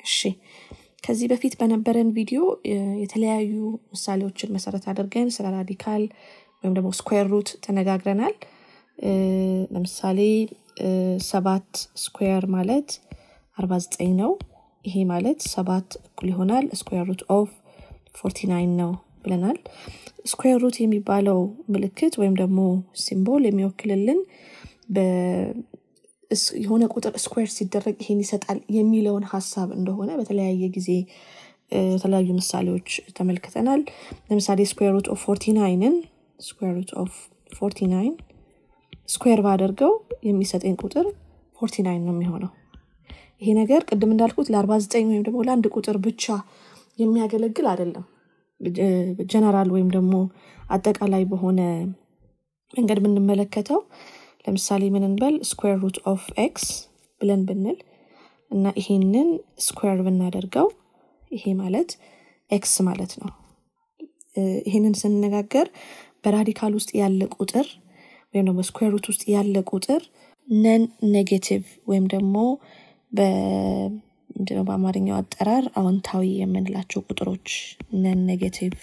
እሺ ከዚህ በፊት በነበረን ቪዲዮ የተለያዩ ምሳሌዎችን መሰረት አድርገን ስለ ራዲካል ወይም ደግሞ ስኩዌር ሩት ተነጋግረናል። ለምሳሌ ሰባት ስኩዌር ማለት አርባ ዘጠኝ ነው። ይሄ ማለት ሰባት እኩል ይሆናል ስኩዌር ሩት ኦፍ ፎርቲ ናይን ነው ብለናል። ስኩዌር ሩት የሚባለው ምልክት ወይም ደግሞ ሲምቦል የሚወክልልን የሆነ ቁጥር ስኩዌር ሲደረግ ይሄን ይሰጣል የሚለውን ሀሳብ እንደሆነ በተለያየ ጊዜ የተለያዩ ምሳሌዎች ተመልክተናል። ለምሳሌ ስኩዌር ሩት ኦፍ ፎርቲ ናይንን ስኩዌር ሩት ኦፍ ፎርቲ ናይን ስኩዌር ባደርገው የሚሰጠኝ ቁጥር ፎርቲ ናይን ነው የሚሆነው። ይሄ ነገር ቅድም እንዳልኩት ለአርባ ዘጠኝ ወይም ደግሞ ለአንድ ቁጥር ብቻ የሚያገለግል አይደለም። ጀነራል ወይም ደግሞ አጠቃላይ በሆነ መንገድ ብንመለከተው ለምሳሌ ምን እንበል ስኩዌር ሩት ኦፍ ኤክስ ብለን ብንል እና ይሄንን ስኩዌር ብናደርገው ይሄ ማለት ኤክስ ማለት ነው። ይሄንን ስንነጋገር በራዲካል ውስጥ ያለ ቁጥር ወይም ደግሞ ስኩዌር ሩት ውስጥ ያለ ቁጥር ነን ኔጌቲቭ ወይም ደግሞ ምንድነው በአማርኛው አጠራር አዎንታዊ የምንላቸው ቁጥሮች ነን ኔጌቲቭ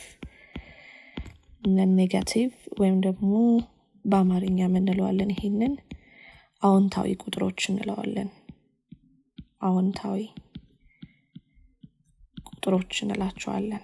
ነን ኔጋቲቭ ወይም ደግሞ በአማርኛ የምንለዋለን ይሄንን አዎንታዊ ቁጥሮች እንለዋለን። አዎንታዊ ቁጥሮች እንላቸዋለን።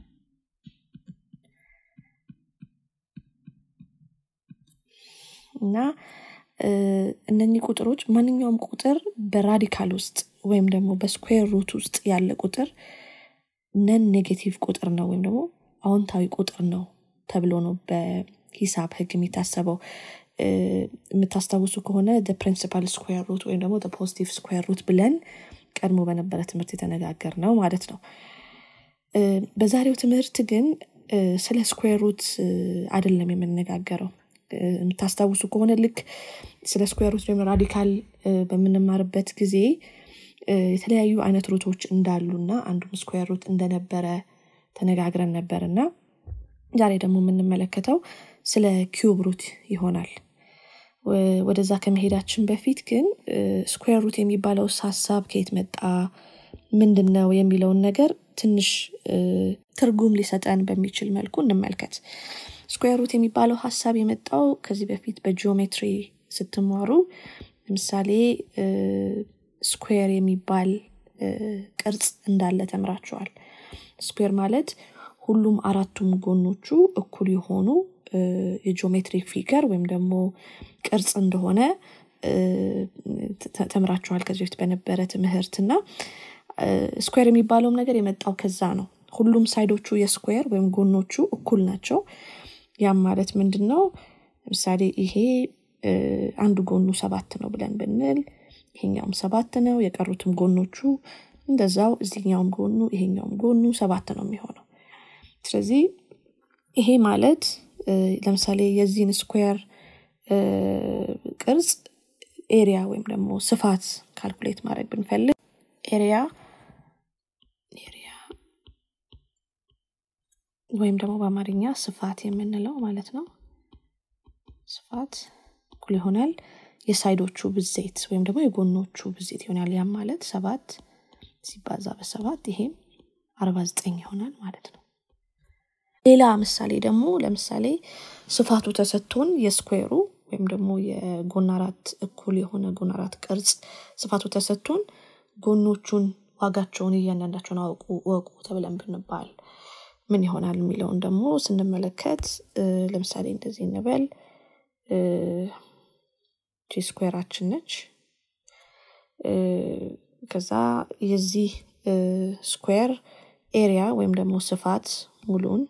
እና እነኚህ ቁጥሮች ማንኛውም ቁጥር በራዲካል ውስጥ ወይም ደግሞ በስኩዌር ሩት ውስጥ ያለ ቁጥር ነን ኔጌቲቭ ቁጥር ነው ወይም ደግሞ አዎንታዊ ቁጥር ነው ተብሎ ነው በሂሳብ ህግ የሚታሰበው። የምታስታውሱ ከሆነ ፕሪንሲፓል ስኩዌር ሩት ወይም ደግሞ ፖዚቲቭ ስኩዌር ሩት ብለን ቀድሞ በነበረ ትምህርት የተነጋገር ነው ማለት ነው። በዛሬው ትምህርት ግን ስለ ስኩዌር ሩት አይደለም የምንነጋገረው። የምታስታውሱ ከሆነ ልክ ስለ ስኩዌር ሩት ወይም ራዲካል በምንማርበት ጊዜ የተለያዩ አይነት ሩቶች እንዳሉና አንዱም ስኩዌር ሩት እንደነበረ ተነጋግረን ነበር እና ዛሬ ደግሞ የምንመለከተው ስለ ኪዩብ ሩት ይሆናል። ወደዛ ከመሄዳችን በፊት ግን ስኩዌር ሩት የሚባለው ሀሳብ ከየት መጣ፣ ምንድን ነው የሚለውን ነገር ትንሽ ትርጉም ሊሰጠን በሚችል መልኩ እንመልከት። ስኩዌር ሩት የሚባለው ሀሳብ የመጣው ከዚህ በፊት በጂኦሜትሪ ስትማሩ ለምሳሌ ስኩዌር የሚባል ቅርጽ እንዳለ ተምራችኋል። ስኩዌር ማለት ሁሉም አራቱም ጎኖቹ እኩል የሆኑ የጂኦሜትሪክ ፊገር ወይም ደግሞ ቅርጽ እንደሆነ ተምራችኋል ከዚህ በፊት በነበረ ትምህርት እና ስኩዌር የሚባለውም ነገር የመጣው ከዛ ነው። ሁሉም ሳይዶቹ የስኩዌር ወይም ጎኖቹ እኩል ናቸው። ያም ማለት ምንድን ነው? ለምሳሌ ይሄ አንዱ ጎኑ ሰባት ነው ብለን ብንል ይሄኛውም ሰባት ነው። የቀሩትም ጎኖቹ እንደዛው እዚህኛውም ጎኑ ይሄኛውም ጎኑ ሰባት ነው የሚሆነው። ስለዚህ ይሄ ማለት ለምሳሌ የዚህን ስኩዌር ቅርጽ ኤሪያ ወይም ደግሞ ስፋት ካልኩሌት ማድረግ ብንፈልግ ኤሪያ ኤሪያ ወይም ደግሞ በአማርኛ ስፋት የምንለው ማለት ነው። ስፋት እኩል ይሆናል የሳይዶቹ ብዜት ወይም ደግሞ የጎኖቹ ብዜት ይሆናል። ያም ማለት ሰባት ሲባዛ በሰባት ይሄም አርባ ዘጠኝ ይሆናል ማለት ነው። ሌላ ምሳሌ ደግሞ ለምሳሌ ስፋቱ ተሰጥቶን የስኩዌሩ ወይም ደግሞ የጎን አራት እኩል የሆነ ጎን አራት ቅርጽ ስፋቱ ተሰጥቶን ጎኖቹን ዋጋቸውን እያንዳንዳቸውን አውቁ ወቁ ተብለን ብንባል ምን ይሆናል የሚለውን ደግሞ ስንመለከት ለምሳሌ እንደዚህ እንበል ስኩዌራችን ነች። ከዛ የዚህ ስኩዌር ኤሪያ ወይም ደግሞ ስፋት ሙሉን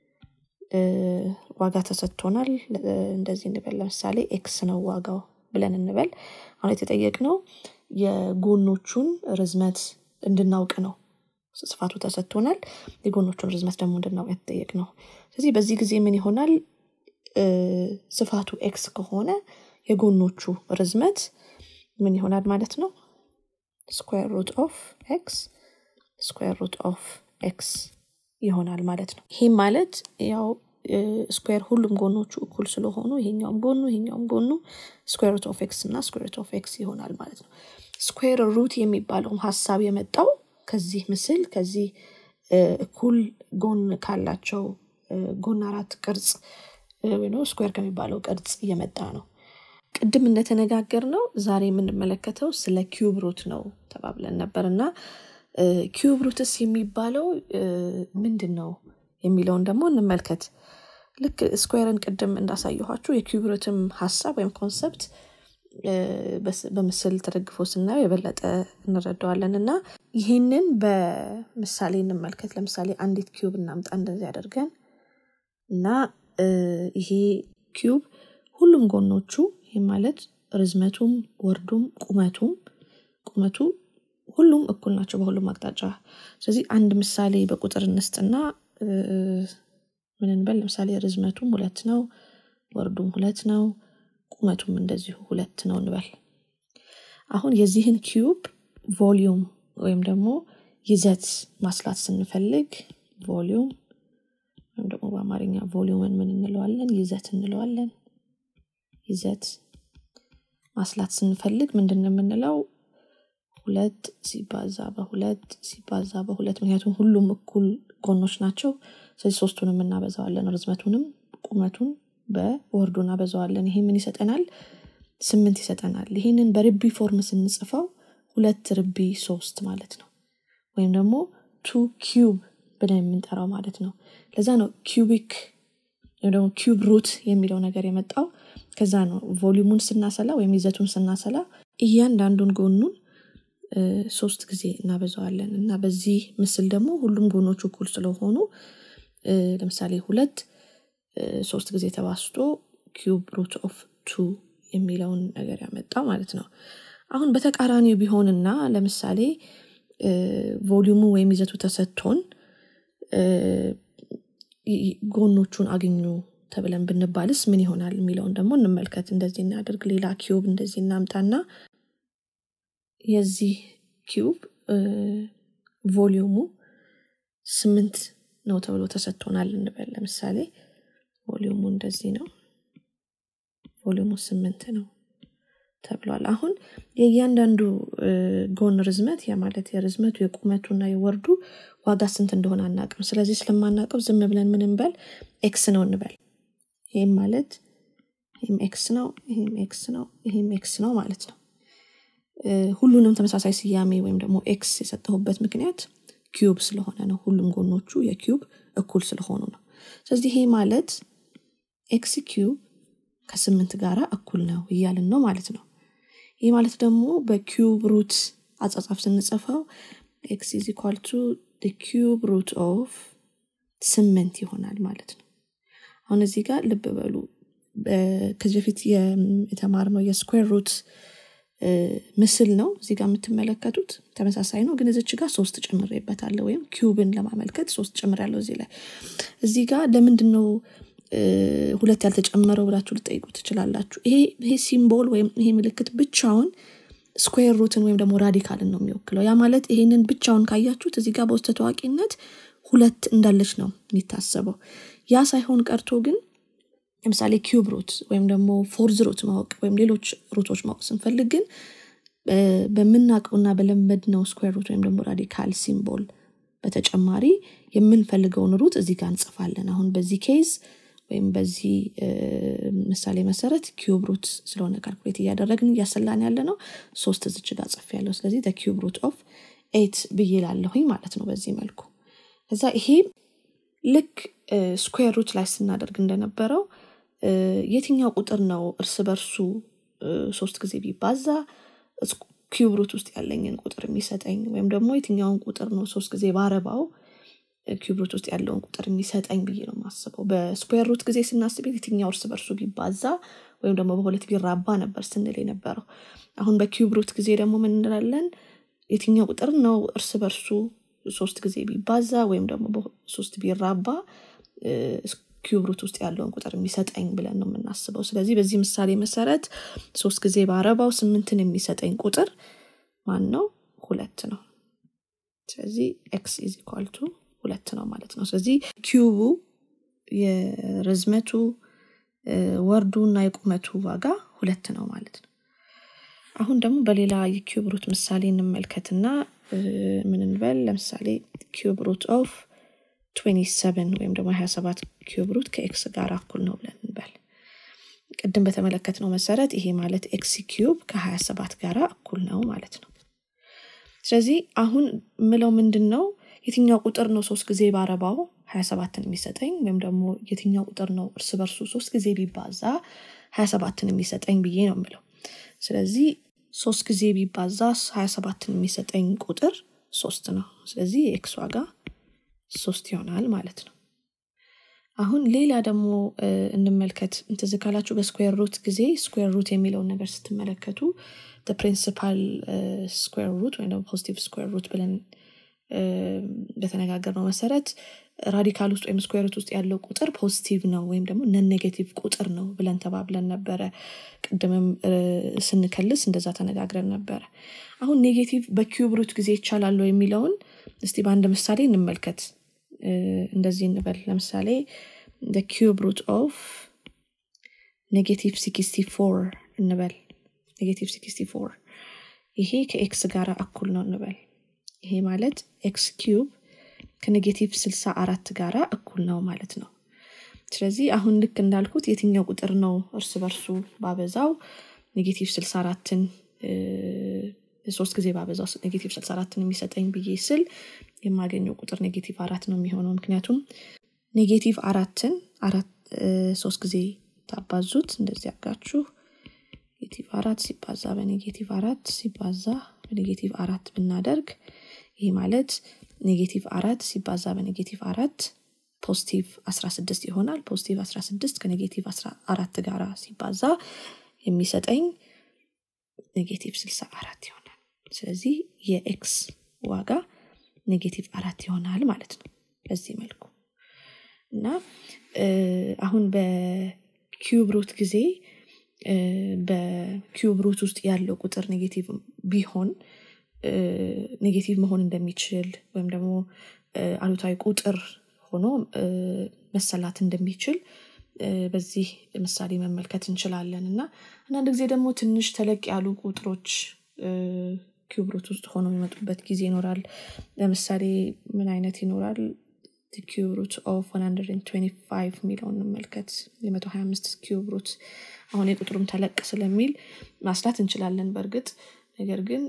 ዋጋ ተሰጥቶናል። እንደዚህ እንበል ለምሳሌ ኤክስ ነው ዋጋው ብለን እንበል። አሁን የተጠየቅነው የጎኖቹን ርዝመት እንድናውቅ ነው። ስፋቱ ተሰጥቶናል። የጎኖቹን ርዝመት ደግሞ እንድናውቅ የተጠየቅ ነው። ስለዚህ በዚህ ጊዜ ምን ይሆናል? ስፋቱ ኤክስ ከሆነ የጎኖቹ ርዝመት ምን ይሆናል ማለት ነው? ስኩዌር ሩት ኦፍ ኤክስ ስኩዌር ሩት ኦፍ ኤክስ ይሆናል ማለት ነው። ይህም ማለት ያው ስኩዌር ሁሉም ጎኖቹ እኩል ስለሆኑ ይሄኛውም ጎኑ ይሄኛውም ጎኑ ስኩዌር ሩት ኦፍ ኤክስ እና ስኩዌር ሩት ኦፍ ኤክስ ይሆናል ማለት ነው። ስኩዌር ሩት የሚባለውም ሀሳብ የመጣው ከዚህ ምስል ከዚህ እኩል ጎን ካላቸው ጎን አራት ቅርጽ ወይ ስኩዌር ከሚባለው ቅርጽ እየመጣ ነው ቅድም እንደተነጋገር ነው ዛሬ የምንመለከተው ስለ ኪዩብ ሩት ነው ተባብለን ነበር እና ኪዩብ ሩትስ የሚባለው ምንድን ነው የሚለውን ደግሞ እንመልከት ልክ ስኩዌርን ቅድም እንዳሳየኋችሁ የኪዩብ ሩትም ሀሳብ ወይም ኮንሰፕት በምስል ተደግፎ ስናየው የበለጠ እንረዳዋለን እና ይህንን በምሳሌ እንመልከት ለምሳሌ አንዲት ኪዩብ እናምጣ እንደዚህ አድርገን እና ይሄ ኪዩብ ሁሉም ጎኖቹ ይህ ማለት ርዝመቱም ወርዱም ቁመቱም ቁመቱ ሁሉም እኩል ናቸው በሁሉም አቅጣጫ ስለዚህ አንድ ምሳሌ በቁጥር እንስጥና ምን እንበል ለምሳሌ ርዝመቱም ሁለት ነው ወርዱም ሁለት ነው ቁመቱም እንደዚሁ ሁለት ነው እንበል አሁን የዚህን ኪዩብ ቮሊዩም ወይም ደግሞ ይዘት ማስላት ስንፈልግ ቮሊዩም ወይም ደግሞ በአማርኛ ቮሊዩምን ምን እንለዋለን ይዘት እንለዋለን ይዘት ማስላት ስንፈልግ ምንድን የምንለው ሁለት ሲባዛ በሁለት ሲባዛ በሁለት ምክንያቱም ሁሉም እኩል ጎኖች ናቸው ስለዚህ ሶስቱንም እናበዛዋለን ርዝመቱንም ቁመቱን በወርዱ እናበዛዋለን ይሄ ምን ይሰጠናል ስምንት ይሰጠናል ይህንን በርቢ ፎርም ስንጽፈው ሁለት ርቢ ሶስት ማለት ነው ወይም ደግሞ ቱ ኪዩብ ብለን የምንጠራው ማለት ነው ለዛ ነው ኪዩቢክ ወይም ደግሞ ኪዩብ ሩት የሚለው ነገር የመጣው ከዛ ነው ቮሊሙን ስናሰላ ወይም ይዘቱን ስናሰላ እያንዳንዱን ጎኑን ሶስት ጊዜ እናበዛዋለን እና በዚህ ምስል ደግሞ ሁሉም ጎኖቹ እኩል ስለሆኑ ለምሳሌ ሁለት ሶስት ጊዜ ተባስቶ ኪዩብ ሩት ኦፍ ቱ የሚለውን ነገር ያመጣ ማለት ነው አሁን በተቃራኒው ቢሆንና ለምሳሌ ቮሊዩሙ ወይም ይዘቱ ተሰጥቶን ጎኖቹን አግኙ ተብለን ብንባልስ ምን ይሆናል የሚለውን ደግሞ እንመልከት እንደዚህ እናደርግ ሌላ ኪዩብ እንደዚህ እናምጣና የዚህ ኪዩብ ቮሊዩሙ ስምንት ነው ተብሎ ተሰጥቶናል እንበል ለምሳሌ ቮሊዩሙ እንደዚህ ነው ቮሊዩሙ ስምንት ነው ተብሏል አሁን የእያንዳንዱ ጎን ርዝመት ያ ማለት የርዝመቱ የቁመቱና የወርዱ ዋጋ ስንት እንደሆነ አናቅም ስለዚህ ስለማናቀው ዝም ብለን ምን እንበል ኤክስ ነው እንበል ይህም ማለት ይህም ኤክስ ነው ይህም ኤክስ ነው ይህም ኤክስ ነው ማለት ነው ሁሉንም ተመሳሳይ ስያሜ ወይም ደግሞ ኤክስ የሰጠሁበት ምክንያት ኪዩብ ስለሆነ ነው ሁሉም ጎኖቹ የኪዩብ እኩል ስለሆኑ ነው ስለዚህ ይሄ ማለት ኤክስ ኪዩብ ከስምንት ጋራ እኩል ነው እያልን ነው ማለት ነው ይህ ማለት ደግሞ በኪዩብ ሩት አጻጻፍ ስንጽፈው ኤክስ ኢዝ ኢኳል ቱ ኪዩብ ሩት ኦፍ ስምንት ይሆናል ማለት ነው አሁን እዚህ ጋር ልብ በሉ ከዚህ በፊት የተማርነው የስኩዌር ሩት ምስል ነው እዚህ ጋር የምትመለከቱት ተመሳሳይ ነው ግን እዚች ጋር ሶስት ጨምሬበታለሁ ወይም ኪዩብን ለማመልከት ሶስት ጨምር ያለው እዚህ ላይ እዚህ ጋር ለምንድን ነው ሁለት ያልተጨመረው ብላችሁ ልጠይቁ ትችላላችሁ ይሄ ሲምቦል ወይም ይሄ ምልክት ብቻውን ስኩዌር ሩትን ወይም ደግሞ ራዲካልን ነው የሚወክለው ያ ማለት ይሄንን ብቻውን ካያችሁት እዚህ ጋር በውስጥ ታዋቂነት ሁለት እንዳለች ነው የሚታሰበው ያ ሳይሆን ቀርቶ ግን ለምሳሌ ኪዩብ ሩት ወይም ደግሞ ፎርዝ ሩት ማወቅ ወይም ሌሎች ሩቶች ማወቅ ስንፈልግ ግን በምናውቀውና በለመድነው ስኩዌር ሩት ወይም ደግሞ ራዲካል ሲምቦል በተጨማሪ የምንፈልገውን ሩት እዚህ ጋር እንጽፋለን አሁን በዚህ ኬዝ ወይም በዚህ ምሳሌ መሰረት ኪዩብ ሩት ስለሆነ ካልኩሌት እያደረግን እያሰላን ያለ ነው ሶስት ዝች ጋር ጽፍ ያለው ስለዚህ ኪዩብ ሩት ኦፍ ኤት ብዬ ላለሁኝ ማለት ነው በዚህ መልኩ ከዛ ይሄ ልክ ስኩዌር ሩት ላይ ስናደርግ እንደነበረው የትኛው ቁጥር ነው እርስ በርሱ ሶስት ጊዜ ቢባዛ ኪዩብ ሩት ውስጥ ያለኝን ቁጥር የሚሰጠኝ ወይም ደግሞ የትኛውን ቁጥር ነው ሶስት ጊዜ ባረባው ኪዩብ ሩት ውስጥ ያለውን ቁጥር የሚሰጠኝ ብዬ ነው የማስበው በስኩዌር ሩት ጊዜ ስናስብ የትኛው እርስ በርሱ ቢባዛ ወይም ደግሞ በሁለት ቢራባ ነበር ስንል የነበረው አሁን በኪዩብ ሩት ጊዜ ደግሞ ምን እንላለን የትኛው ቁጥር ነው እርስ በርሱ ሶስት ጊዜ ቢባዛ ወይም ደግሞ ሶስት ቢራባ ኪዩብ ሩት ውስጥ ያለውን ቁጥር የሚሰጠኝ ብለን ነው የምናስበው ስለዚህ በዚህ ምሳሌ መሰረት ሶስት ጊዜ በአረባው ስምንትን የሚሰጠኝ ቁጥር ማን ነው ሁለት ነው ስለዚህ ኤክስ ኢዝ ኢኳልቱ ሁለት ነው ማለት ነው ስለዚህ ኪዩቡ የርዝመቱ ወርዱ እና የቁመቱ ዋጋ ሁለት ነው ማለት ነው አሁን ደግሞ በሌላ የኪዩብ ሩት ምሳሌ እንመልከትና ምን እንበል ለምሳሌ ኪዩብ ሩት ኦፍ 27 ወይም ደግሞ 27 ኪዩብ ሩት ከኤክስ ጋር እኩል ነው ብለን እንበል ቅድም በተመለከትነው መሰረት ይሄ ማለት ኤክስ ኪዩብ ከ27 ጋር እኩል ነው ማለት ነው ስለዚህ አሁን ምለው ምንድን ነው የትኛው ቁጥር ነው ሶስት ጊዜ ባረባው 27ን የሚሰጠኝ ወይም ደግሞ የትኛው ቁጥር ነው እርስ በርሱ ሶስት ጊዜ ቢባዛ 27ን የሚሰጠኝ ብዬ ነው ምለው ስለዚህ ሶስት ጊዜ ቢባዛ 27ን የሚሰጠኝ ቁጥር ሶስት ነው ስለዚህ የኤክስ ዋጋ ሶስት ይሆናል ማለት ነው አሁን ሌላ ደግሞ እንመልከት እንትዝ ካላችሁ በስኩዌር ሩት ጊዜ ስኩዌር ሩት የሚለውን ነገር ስትመለከቱ ፕሪንሲፓል ስኩዌር ሩት ወይም ደግሞ ፖዚቲቭ ስኩዌር ሩት ብለን በተነጋገር ነው መሰረት ራዲካል ውስጥ ወይም ስኩዌር ሩት ውስጥ ያለው ቁጥር ፖዚቲቭ ነው ወይም ደግሞ ነን ኔጌቲቭ ቁጥር ነው ብለን ተባብለን ነበረ ቅድምም ስንከልስ እንደዛ ተነጋግረን ነበረ አሁን ኔጌቲቭ በኪዩብ ሩት ጊዜ ይቻላል የሚለውን እስቲ በአንድ ምሳሌ እንመልከት እንደዚህ እንበል ለምሳሌ ኪዩብ ሩት ኦፍ ኔጌቲቭ 64 እንበል ኔጌቲቭ 64 ይሄ ከኤክስ ጋር እኩል ነው እንበል ይሄ ማለት ኤክስ ኪዩብ ከኔጌቲቭ 64 ጋር እኩል ነው ማለት ነው ስለዚህ አሁን ልክ እንዳልኩት የትኛው ቁጥር ነው እርስ በርሱ ባበዛው ኔጌቲቭ 64ን ሶስት ጊዜ ባበዛው ኔጌቲቭ 64ን የሚሰጠኝ ብዬ ስል የማገኘው ቁጥር ኔጌቲቭ አራት ነው የሚሆነው ምክንያቱም ኔጌቲቭ አራትን ሶስት ጊዜ ታባዙት እንደዚህ አርጋችሁ ኔጌቲቭ አራት ሲባዛ በኔጌቲቭ አራት ሲባዛ በኔጌቲቭ አራት ብናደርግ ይህ ማለት ኔጌቲቭ አራት ሲባዛ በኔጌቲቭ አራት ፖዚቲቭ 16 ይሆናል ፖዚቲቭ 16 ከኔጌቲቭ 14 ጋር ሲባዛ የሚሰጠኝ ኔጌቲቭ 64 ይሆናል ስለዚህ የኤክስ ዋጋ ኔጌቲቭ አራት ይሆናል ማለት ነው በዚህ መልኩ እና አሁን በኪዩብ ሩት ጊዜ በኪዩብ ሩት ውስጥ ያለው ቁጥር ኔጌቲቭ ቢሆን ኔጌቲቭ መሆን እንደሚችል ወይም ደግሞ አሉታዊ ቁጥር ሆኖ መሰላት እንደሚችል በዚህ ምሳሌ መመልከት እንችላለን እና አንዳንድ ጊዜ ደግሞ ትንሽ ተለቅ ያሉ ቁጥሮች ኪዩብሩት ውስጥ ሆነው የሚመጡበት ጊዜ ይኖራል ለምሳሌ ምን አይነት ይኖራል ኪዩብሩት ኦፍ 125 የሚለውን እንመልከት የ125 ኪዩብሩት አሁን የቁጥሩም ተለቅ ስለሚል ማስላት እንችላለን በእርግጥ ነገር ግን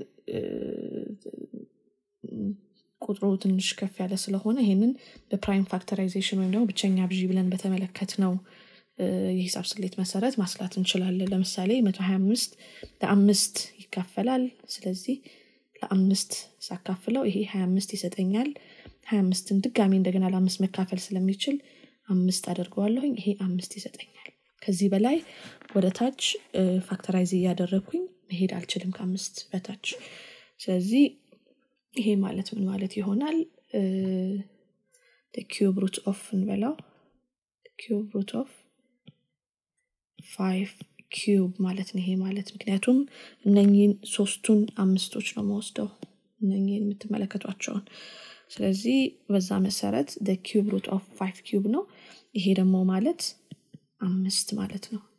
ቁጥሩ ትንሽ ከፍ ያለ ስለሆነ ይህንን በፕራይም ፋክተራይዜሽን ወይም ደግሞ ብቸኛ ብዢ ብለን በተመለከት ነው የሂሳብ ስሌት መሰረት ማስላት እንችላለን ለምሳሌ 125 ለአምስት ይካፈላል ስለዚህ ለአምስት ሳካፍለው ይሄ 25 ይሰጠኛል 25ን ድጋሚ እንደገና ለአምስት መካፈል ስለሚችል አምስት አደርገዋለሁኝ ይሄ አምስት ይሰጠኛል ከዚህ በላይ ወደ ታች ፋክተራይዝ እያደረግኩኝ መሄድ አልችልም ከአምስት በታች ስለዚህ ይሄ ማለት ምን ማለት ይሆናል ኪዩብ ሩት ኦፍ እንበላው ኪዩብ ሩት ኦፍ ፋይቭ ኪዩብ ማለት ነው ይሄ ማለት ምክንያቱም እነኚህን ሶስቱን አምስቶች ነው መወስደው እነኚህን የምትመለከቷቸውን ስለዚህ በዛ መሰረት ኪዩብ ሩት ኦፍ ፋይቭ ኪዩብ ነው ይሄ ደግሞ ማለት አምስት ማለት ነው